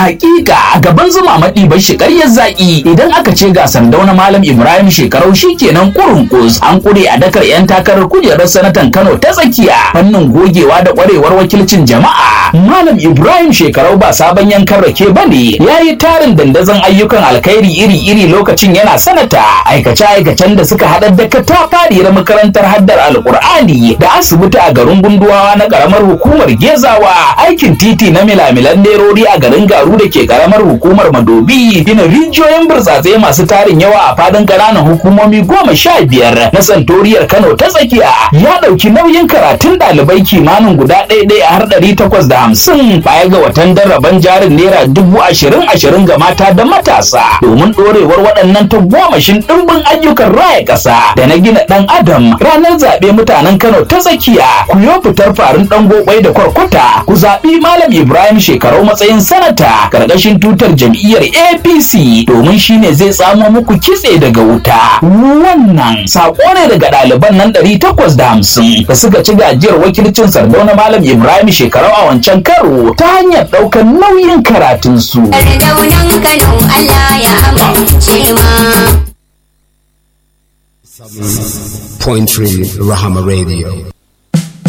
hakika a gaban zuma maɗi bai shi ƙaryar zaƙi idan aka ce ga sandauna malam ibrahim shekarau shikenan kurun kus an kure a dakar yan takarar kujerar sanatan kano ta tsakiya fannin gogewa da ƙwarewar wakilcin jama'a malam ibrahim shekarau ba sabon yankan rake ba ne ya yi tarin dandazon ayyukan alkhairi iri-iri lokacin yana sanata aikace-aikacen da suka haɗar da katafariyar makarantar haddar alkur'ani da asibiti a garin gunduwawa na ƙaramar hukumar gezawa aikin titi na milamilan nerori a garin garu da ke ƙaramar hukumar madobi gina rijiyoyin burtsatse masu tarin yawa a fadin ƙananan hukumomi goma sha biyar na santoriyar kano ta tsakiya ya ɗauki nauyin karatun ɗalibai kimanin guda ɗaya har ɗari takwas da hamsin baya ga watan daraban jarin naira dubu ashirin ashirin ga mata da matasa domin ɗorewar waɗannan tagomashin ɗimbin ayyukan raya ƙasa da na gina ɗan adam ranar zaɓe mutanen kano ta tsakiya ku yo fitar farin ɗan gobai da kwarkwata ku zaɓi malam ibrahim shekarau matsayin sanata ƙarƙashin tutar jam'iyyar apc domin shine zai tsamo muku kitse daga wuta wannan saƙo ne daga ɗaliban nan ɗari takwas da hamsin da suka ci gajiyar wakilcin sardauna malam ibrahim shekarau a wancan karo ta hanyar ɗaukar nauyin karatunsu. Sardaunan Kano Allah ya amince ma. Point three Rahama Radio.